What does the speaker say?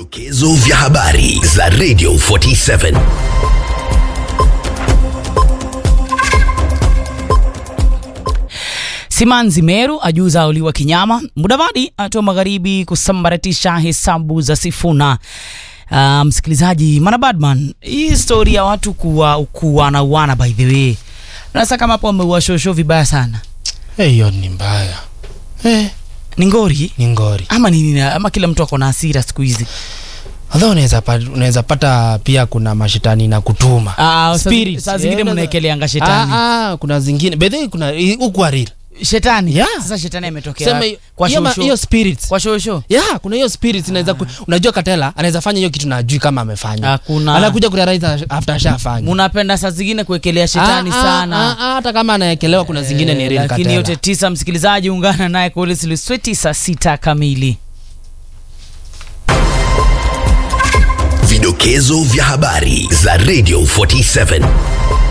Vidokezo vya habari za Radio 47. Simanzi Meru ajuza uliwa kinyama. Mudavadi atoa magharibi kusambaratisha hesabu za Sifuna. Uh, msikilizaji Mana Badman, hii story ya watu kuwa kuwana uana by the way, nasa kama hapo wameua shosho vibaya sana, hiyo ni mbaya eh, ni ngori ni ngori ama nini? Ama kila mtu ako na hasira siku hizi. although unaweza pata, unaweza pata pia kuna mashetani na kutuma Ah, saa- Spirits. saa zingine Eh, unaweza- mnaekeleanga shetani ah, ah, kuna zingine bedhe kuna huku real shetani Yeah. Sasa shetani ametokea sema wapi? kwa hiyo ma- shosho hiyo spirits kwa shosho yeah, kuna hiyo spirits inaweza ku, unajua katela anaweza fanya hiyo kitu na ajui kama amefanya Hakuna. anakuja kurealize after ashafanya munapenda saa zingine kuekelea shetani Ah, ah, sana ah, ah, hata kama anaekelewa kuna zingine ni Eh, real lakini katela yote tisa msikilizaji ungana naye Collins Lusweti saa sita kamili Vidokezo vya habari za Radio 47.